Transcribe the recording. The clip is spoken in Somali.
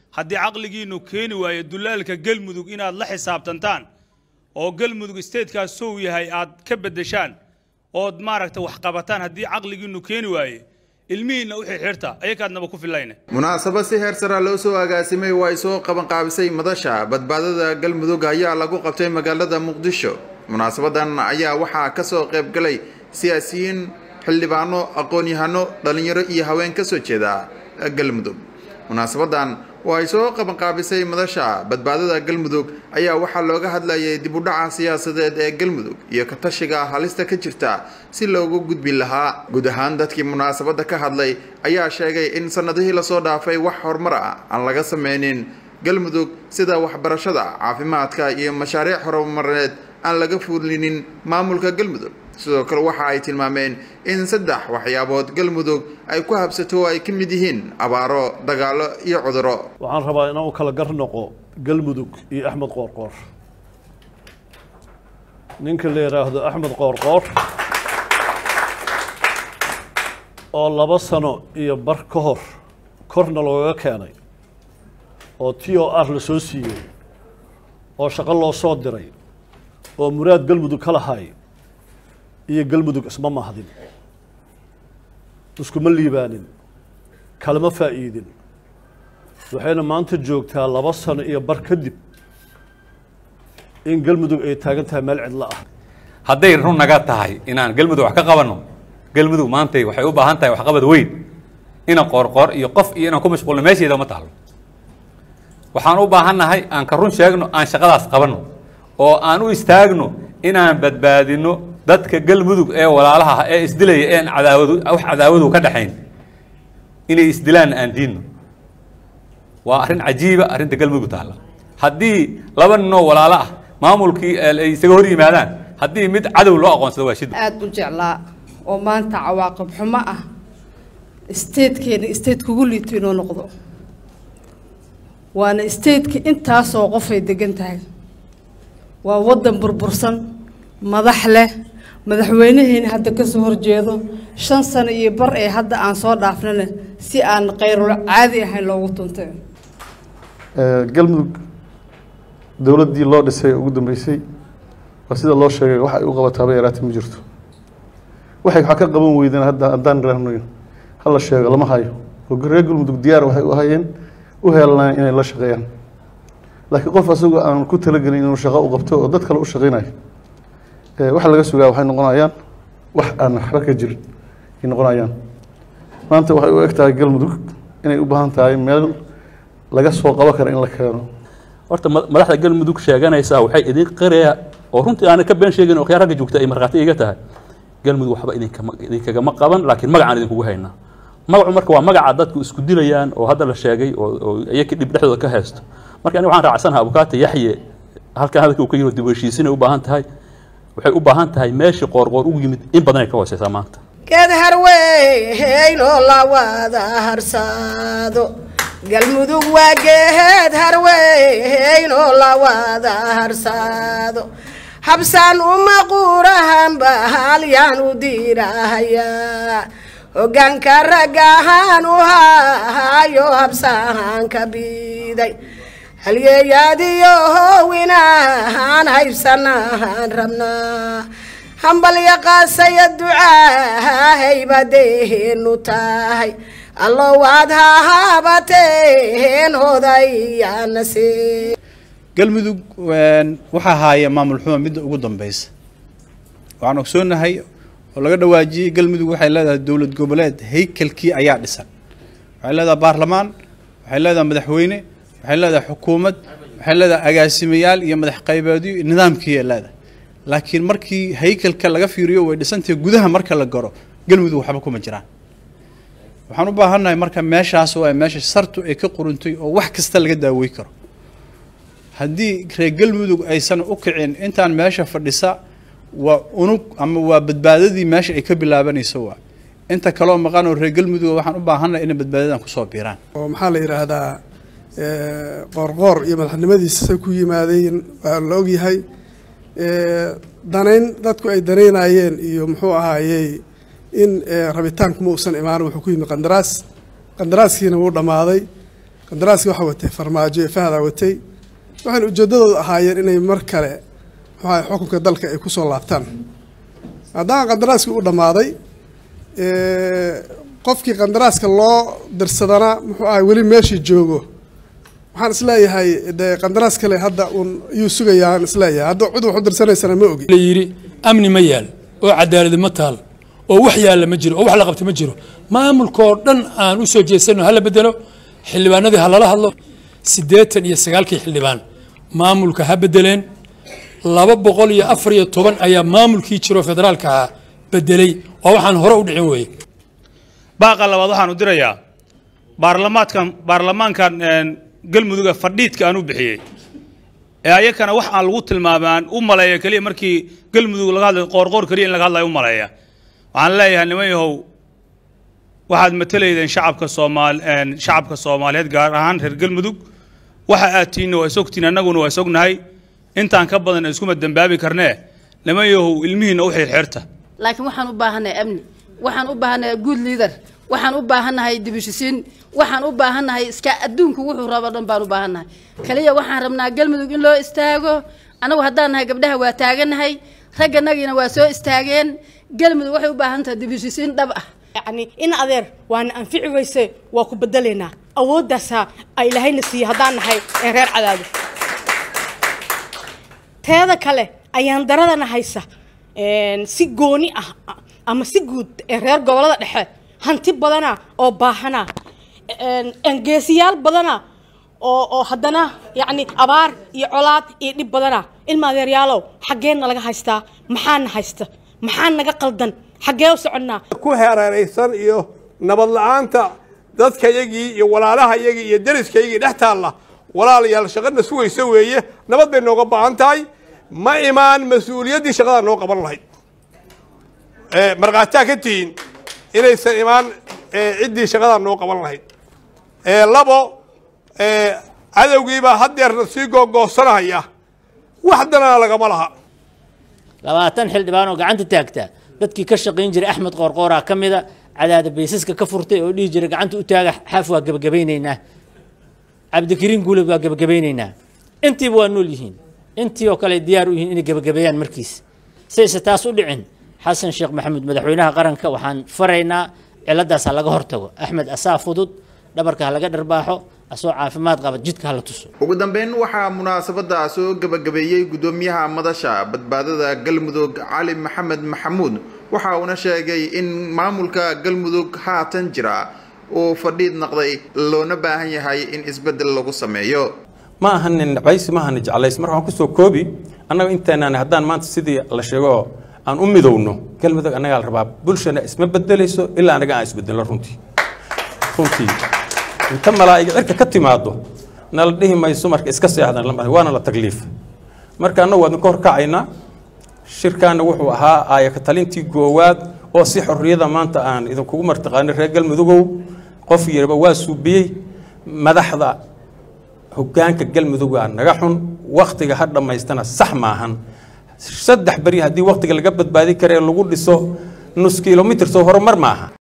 haddii caqligiinnu keeni waayo dulaalka galmudug inaad la xisaabtantaan oo galmudug isteedkaas sow yahay aad ka beddeshaan ood maaragta wax qabataan haddii caqligiinnu keeni waaye ilmihiinna u xirxirta ayakaadnaba ku filayne munaasabad si heer sara loo soo agaasimay waa ay soo qabanqaabisay madasha badbaadada galmudug ayaa lagu qabtay magaalada muqdisho munaasabadan ayaa waxaa ka soo qayb galay siyaasiyiin xildhibaano aqoon-yahano dhallinyaro iyo haween ka soo jeeda galmudug munaasabadan oo ay soo qabanqaabisay madasha badbaadada galmudug ayaa waxaa looga hadlayay dib u dhaca siyaasadeed ee galmudug iyo ka tashiga halista ka jirta si loogu gudbi lahaa guud ahaan dadkii munaasabadda ka hadlay ayaa sheegay in sannadihii lasoo dhaafay wax horumar ah aan laga sameynin galmudug sida waxbarashada caafimaadka iyo mashaariic horumareed aan laga fuulinin maamulka galmudug sidoo kale waxa ay tilmaameen in saddex waxyaabood galmudug ay ku habsato oo ay ka mid yihiin abaaro dagaallo iyo cuduro waxaan rabaa inaan u kala gar noqo galmudug iyo axmed qoorqoor ninka la yidhaahdo axmed qoorqoor oo laba sano iyo bar ka hor korna looga keenay oo t o r la soo siiyey oo shaqo loo soo diray oo muraad galmudug ka lahay iyo galmudug isma mahdin iskuma liibaanin kalama faa'iidin waxayna maanta joogtaa laba sano iyo bar kadib in galmudug ay taagan tahay meel cidlo ah hadday run naga tahay inaan galmudug wax ka qabanno galmudug maantay waxay u baahan tahay waxqabad weyn ina qoorqoor iyo qof iyo inaan ku mashquulno meesheeda ma taalo waxaan u baahannahay aan ka run sheegno aan shaqadaas qabanno oo aan u istaagno inaan badbaadino dadka galmudug ee walaalaha ah ee isdilaya een cadaawadu wax cadaawadu ka dhaxayn inay isdilaan aan diinno waa arrin cajiiba arrinta galmudug taalla haddii laba ninoo walaalo ah maamulkii ay isaga hor yimaadaan haddii mid cadow loo aqoonsado waa shid aada u jeclaa oo maanta cawaaqib xumo ah isteedkeena isteed kugu liito inoo noqdo waana isteedka intaasoo qofay degan tahay waa waddan burbursan madax leh madaxweynaheena hadda ka soo horjeedo shan sano iyo bar ee hadda aan soo dhaafnana si aan kayrul caadi ahayn loogu tuntay galmudug dowladdii loo dhisay ugu dambeysay waa sida loo sheegay wax ay u qabataaba yaraata ma jirto waxay waxaa ka qaban weydeen hadda haddaan raahnayn hala sheego lama hayo oo reer galmudug diyaar waxay u hayeen u heelanayeen inay la shaqeeyaan laakiin qof asagoo aan ku talagelin inuu shaqo u qabto oo dad kale u shaqeynayo waxa laga sugaa waxay noqonayaan wax aan waxba ka jirin ay noqonayaan maanta waxay u eg tahay galmudug inay u baahan tahay meel laga soo qaban kara in la keeno horta madaxda galmudug sheeganaysaa waxay idin qiraya oo runtii aanay ka been sheegin oo khiyaar ragga joogta ay markhaati iga tahay galmudug waxba idinkama idinkagama qaban laakiin magacaan idinkugu haynaa magacu marka waa magaca dadku isku dilayaan oo hadda la sheegay oo oo iyaka dhib dhexdooda ka haysto marka aniga waxaan raacsanaha abukaata yaxye halkan hadalka uu ka yiro dib u heshiisinay u baahan tahay waxay u baahan tahay meeshii qoorqoor ugu yimid in badan ay ka hooseysaa maanta geed harweynoo la wada harsaado galmudug waa geed harweynoo la wada harsaado habsaan uma quurahanba halyaan u diirahayaa hoggaanka raggahaan u hahayo habsahaan ka biiday halyeeyaadiyo howinahaan haybsanahaan rabnaa hambalya qaasaya ducaa haybadeenu tahay allo waad hahabateen hodayaana see galmudug waxaa haaya maamul xuma midda ugu dambeysa waxaan ogsoonahay oo laga dhawaajiyey galmudug waxay leedahay dowlad goboleed haykalkii ayaa dhisan waxay leedahay baarlamaan waxay leedahay madaxweyne waxay leedahay xukuumad waxay leedahay agaasimayaal iyo madax qaybeedyo iyo nidaamkiiay leedahay laakiin markii haykalka laga fiiriyo way dhisantahay gudaha marka la garo galmudug waxba kuma jiraan waxaan u baahannahay marka meeshaas waa meesha sartu ay ka quruntay oo wax kasta laga daawey karo haddii reer galmudug aysan u kicin intaan meesha fadhisa waa unug ama waa badbaadadii meesha ay ka bilaabanayso waa inta kaloo maqan oo reer galmudug waxaan u baahannahay inay badbaadadan kusoo biiraan oo maxaa la yidhaahdaa qoorqoor iyo madaxnimadiisa say ku yimaadeen waa la ogyahay danayn dadku ay danaynayeen iyo muxuu ahaayey in rabitaanku ma uusan imaanin wuxuu ku yimi qandaraas qandaraaskiina wuu dhammaaday qandaraaska waxaa watay farmaajo ee fahdaa watay waxayna ujeeddadooda ahaayeen inay mar kale muxuu ahay xukunka dalka ay kusoo laabtaan haddana qandaraaskii u dhammaaday qofkii qandaraaska loo dirsadana muxuu ahay weli meeshii joogo waxaan isleeyahay de qandaraas kale hadda uun iyuu sugayaan isleeyahay hadda cid wax u dirsanaysana ma ogi la yidhi amni ma yaal oo cadaaladi ma taal oo wax yaalla ma jiro oo wax la qabta ma jiro maamulkaoo dhan aan u soo jeesano hala bedelo xildhibaanadii ha lala hadlo siddeetan iyo sagaalkii xildhibaan maamulka ha bedeleen laba boqol iyo afar iyo toban ayaa maamulkii jiro federaalka ahaa bedelay oo waxaan hore u dhicin weeye baaqa labaad waxaan u dirayaa baarlamaadkan baarlamaankan galmuduga fadhiidka aan u bixiyey ee ayakana wax aan lagu tilmaamay aan u maleeya keliya markii galmudug laga hadlayo qoorqoor keliya in laga hadlayo u maleeya waxaan leeyahay niman yahow waxaad matalaydeen shacabka soomaal shacabka soomaaliyeed gaar ahaan reer galmudug waxa aad tiinna waa isogtiin annaguna waa isognahay intaan ka badan iskuma dembaabi karnee niman yahow ilmihiinna u xirxirta laakiin waxaan u baahannahay amni waxaan u baahannahay good leader waxaan u baahannahay dibishisiin waxaan u baahannahay iska adduunku wuxuu rabo dhan baan u baahannahay kaliya waxaan rabnaa galmudug in loo istaago annagu haddaan nahay gabdhaha waa taagannahay ragganagiina waa soo istaageen galmudug waxay u baahan tahay dibishisiin dhab ah yacni in adeer waana anfici weyse waa ku bedelaynaa awooddaasa ay ilaahayna siiye haddaan nahay ee reer cadaado teeda kale ayaan daradana haysa si gooni ah ama si guud ee reer gobolada dhexe hanti badana oo baahana geesiyaal badana oo oo haddana yacni abaar iyo colaad iyo dhib badana ilma adeeryaalow xaggeenna laga haystaa maxaana haysta maxaa naga qaldan xaggee u soconnaa ku hereeraysan iyo nabad la-aanta dadkayagii iyo walaalahayagii iyo deriskayagii dhex taalla walaalayaal shaqana sugaysa weeye nabad bay nooga baahan tahay ma imaan mas-uuliyaddii shaqadaa noo qaban lahayd markhaataa ka tihiin inaysan imaan ciddii shaqadaa noo qaban lahayd labo cadowgiibaa haddeerna sii googoosanaya wax danana lagama laha labaatan xildhibaan oo gacanta taagta dadkii ka shaqayn jiray axmed qoorqooraa ka mida cadaada baysaska ka furtay oo dhihi jiray gacanta u taaga xaaf waa gebagabaynaynaa cabdikariin guuled waa gebagabaynaynaa intiiba waa nool yihiin intii oo kale diyaar u yihiin inay gebagabeeyaan markiis sayse taas u dhicin xasan sheekh maxamuud madaxweynaha qaranka waxaan faraynaa ciladaas ha laga hortago axmed asaa fudud dhabarka ha laga dharbaaxo asoo caafimaad qaba jidka hala tuso ugu dambeyn waxaa munaasabada soo gabagabeeyey gudoomiyaha madasha badbaadada galmudug cali maxamed maxamuud waxa uuna sheegay in maamulka galmudug haatan jira uu fadhiid noqday loona baahan yahay in isbedel lagu sameeyo ma ahanin nacbaysi ma ahanin jeclays marka waxaan kusoo koobi annaga inteenaan haddaan maanta sidii la sheego aan u midowno galmudug annagaa la rabaa bulshana isma bedelayso ilaa annaga aan isbedelno runtii runtii inta malaa'iga cirka ka timaado nala dhihi mayso marka iska seexdan lama waana la tagliif marka annagu waadin ka horkacaynaa shirkaana wuxuu ahaa aayaka talintii goowaad oo si xorriyada maanta aan idinkugu martaqaanin reer galmudugow qof yariba waa suubiyey madaxda hoggaanka galmuduga naga xun wakhtiga ha dhammaystana sax maahan saddex beri haddii wakhtiga laga badbaadi kara ee lagu dhiso nus kilomitr soo horumar maaha